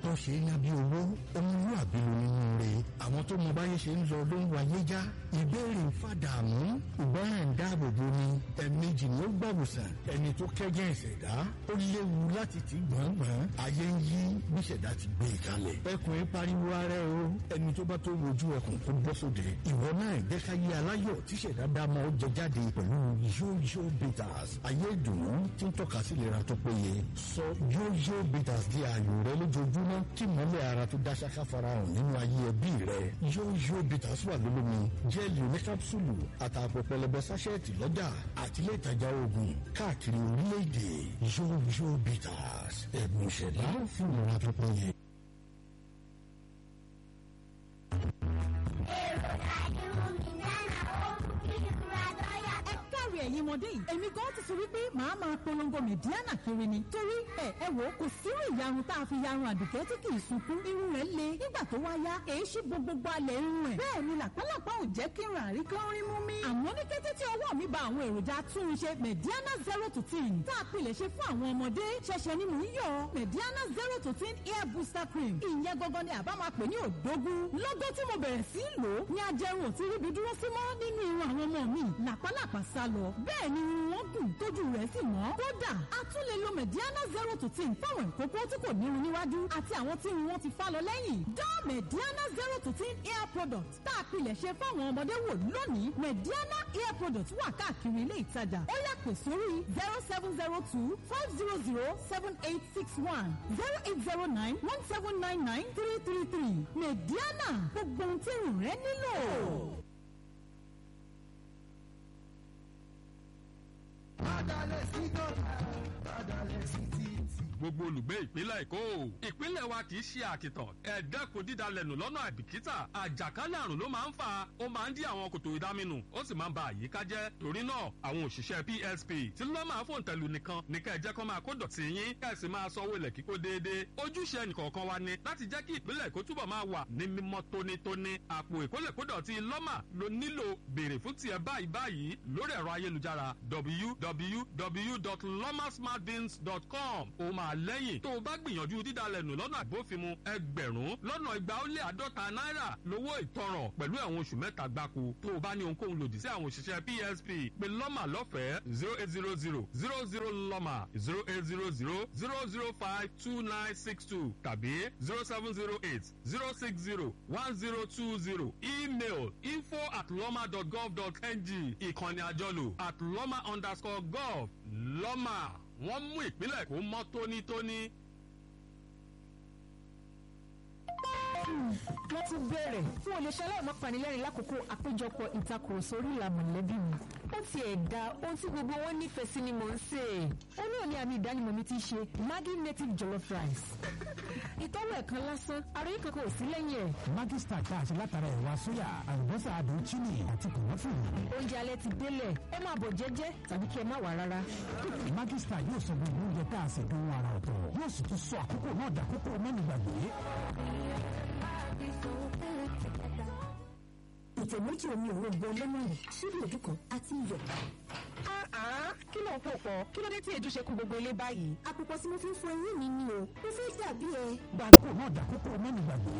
òtítọ́ ṣe é ná bí owó ọmọlúwàbí ló nínú rẹ̀ àwọn tó mọ báyé ṣe ń lọ ló ń wáyé já ìbéèrè ń fàdàmú ìgbọràn ń dáàbò bo ni ẹ̀ẹ̀mejì ni ó gbàwòsàn ẹni tó kẹ́jẹ́ ìṣẹ̀dá ó léwu láti ti gbọ̀ngbọ̀n ayé ń yí bí ìṣẹ̀dá ti gbé e kalẹ̀ ẹkùn ń pariwo ara ẹ o ẹni tó bá tó wojú ẹkùn kó bọ́ sóde ìwọ náà jẹ́ ká yé aláyọ̀ tí ìṣẹ̀dá dá mọ́ jẹ jáde pẹ̀lú yóyó bitters ayé ìdùnnú tí ń tọ́ka sí ìlera tó péye sọ yóyó bitters di ààyò rẹ lójoojúmọ́ kí mọ́lẹ̀ ara tó dá ṣáká farahàn nínú ayé ẹbí rẹ yóyó bitters wà lólómi jẹ́ẹ̀lì oníkápsùlù àtàpọ̀ pẹlẹbẹ sáṣẹ́ẹ̀tì lọ́jà àti ilé ìtajà oògùn káàkiri orílẹ̀-èdè yóyó bitters ẹ̀bùn ìṣẹ̀dá fún ìlera tó péye. káàrí ẹ̀yin ọmọdé yìí èmi gan ti sọ wípé màá máa polongo mẹ̀díánà kiri ni torí ẹ ẹ wò ó kò sírú ìyarun tá a fi yarun àdùkẹ́ tí kì í sunkún irun rẹ̀ le nígbà tó wá yá èyí ṣí gbogbo alẹ̀ irun rẹ̀ bẹ́ẹ̀ ni làpálàpá ò jẹ́ kí n rà rí kán rí mú mi. àmọ́ ní kété tí ọwọ́ mi ba àwọn èròjà túnṣe mẹ̀díánà zero to ten tá a pilẹ̀ ṣe fún àwọn ọmọdé ṣẹ̀ṣẹ̀ ni mò ń yọ mẹ̀díánà zero to ten hair booster cream ìyẹn gangan ni àbá máa pè ní òdógún lọ́gọ́ tí mo bẹ̀rẹ̀ sí í lò ó ní ajẹrun ò ti ríbi dúró sí mọ́ nínú irun àwọn ọmọ mi làpálàpá sá lọ bẹ́ẹ̀ ni irun wọn gùn tójú rẹ̀ sì mọ́ kódà a tún lè lo mediana zero to ten fáwọn ìkókó tí kò nírun níwájú àti àwọn tí irun wọn ti fá lọ lẹ́yìn dán mediana zero to ten hair product tá a pilẹ̀ ṣe fáwọn ọmọdé wò lónìí mediana hair product wà káàkiri ilé ìtajà ó yá pè sórí zero seven zero two five zero zero seven eight six one zero eight zero nine one seven nine nine three three three mediana gbogbo ohun tí irun rẹ nílò. Bádàlẹ̀ sí dọ́là, bádàlẹ̀ sí títì. gbogbo olùgbé ìpínlẹ̀ èkó ìpínlẹ̀ wa kì í ṣe àkìtàn ẹ dẹ́kun dídalẹ̀nù lọ́nà àìbìkítà àjàkálẹ̀ àrùn ló máa ń fà ó máa ń dí àwọn kòtò ìdáminù ó sì máa ń ba àyíká jẹ́ torí náà àwọn òṣìṣẹ́ psp tí ló máa fòun tẹ̀lù nìkan ní ká ẹ jẹ́ kó máa kó dọ̀tí yín ká ẹ sì máa sanwó ilẹ̀ kíkó déédéé ojúṣe ẹnìkọ̀ọ̀kan wa ni láti jẹ́ kí ìpínlẹ̀ èkó túbọ̀ máa wà ní mímọ́ tónítóní àpò ìkólẹ̀kódọ̀tí lọ́mà ló nílò béèrè fún tiẹ̀ báyìí báyìí lórí ẹ̀rọ ayélujára www.lomasmartbins.com ó máa lẹ́yìn tó o bá gbìyànjú dídalẹ̀ nù lọ́nà àbófinmu ẹgbẹ̀rún lọ́nà igba ó lé àádọ́ta náírà lówó ìtanràn pẹ̀lú ẹ̀wọ̀n oṣù mẹ́ta gbáko tó o bá ní ohunkóhun lòdì sí àwọn òṣìṣẹ́ psp pé lọ́mà lọ́fẹ̀ẹ́ zero eight zero zero zero zero lọ́mà zero eight zero zero zero zero five two nine six two tàbí zero seven zero eight zero six zero one zero two zero email info at lọ́mà dot gov dot ng ìkànnì àjọlò at lọ́mà underscore gov lọ́mà wọ́n mú ìpínlẹ̀ kó mọ́ tónítóní. wọ́n ti bẹ̀rẹ̀ fún olùṣẹ́ aláìmọ́ panilẹ́rìn lákòókò àpéjọpọ̀ ìtakùrọ̀sọ orí ìlà mọ̀lẹ́bí mi. ó ti ẹ̀ da ohun tí gbogbo wọn nífẹ̀ẹ́ sí ni mò ń sè é. ó náà ní àmì ìdánimọ̀ mi ti ṣe maggi native jollof rice. ìtọ́wọ̀ ẹ̀kan lásán àròyé kankan ò sí lẹ́yìn ẹ̀. Maggi Star tá a ṣe látara ẹ̀wà sóyà àlùbọ́sà àdùn chini àti kòmọ́fìrì. oúnjẹ alẹ́ ti délẹ̀ ẹ máa bọ̀ jẹ́jẹ́ tàbí kí ẹ má wà rárá. Maggi Star yóò sọ gbogbo oúnjẹ tá a ṣe dùn ara ọ̀tọ̀ yóò sì tún sọ àkókò náà dàkókò mẹ́nu gbàgbé. ìtẹ̀ méjì omi òrombo lẹ́mọ̀nì ṣíbí òdù kan àti iyọ̀. kí ló ń pò pọ̀ kí ló dé tí èdè ṣe kú gbogbo ilé báyìí. àpòpọ̀ tí mo fi ń fọ eyín mi ni o mo fẹ́ dàbí ẹ. Gbàgbó náà dàkókò mẹ́nu gbàgbé.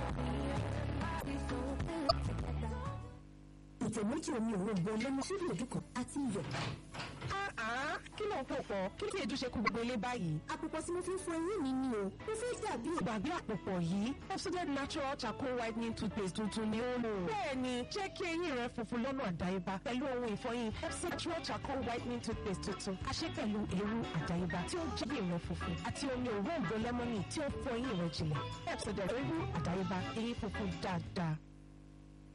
ìtẹ̀ méjì omi òrombo lẹ́mọ̀nì ṣíbí òdù kan àti iyọ̀. kí ló ń pò pọ̀ kí ló dé tí èdè ṣe kú gbogbo ilé báyìí. àpòpọ̀ tí mo fi ń fọ eyín mi ni o mo fẹ́ dàbí ẹ. gbàgbé àpòpọ̀ yìí oxided natural charcoal whitening toothpaste tuntun ni ó lò. bẹ́ẹ̀ni jẹ́ kí eyín rẹ funfun lọ́nà àdáyébá pẹ̀lú ohun ìfọyín Epsom natural charcoal whitening toothpaste tuntun àṣẹ pẹ̀lú èrú àdáyébá tí ó jẹ́ eyín rẹ funfun àti omi òróǹbó lẹ́mọ́nì tí ó fọ eyín rẹ jìnlẹ̀ Epsom èrú àdáyébá eyín funfun dáadáa.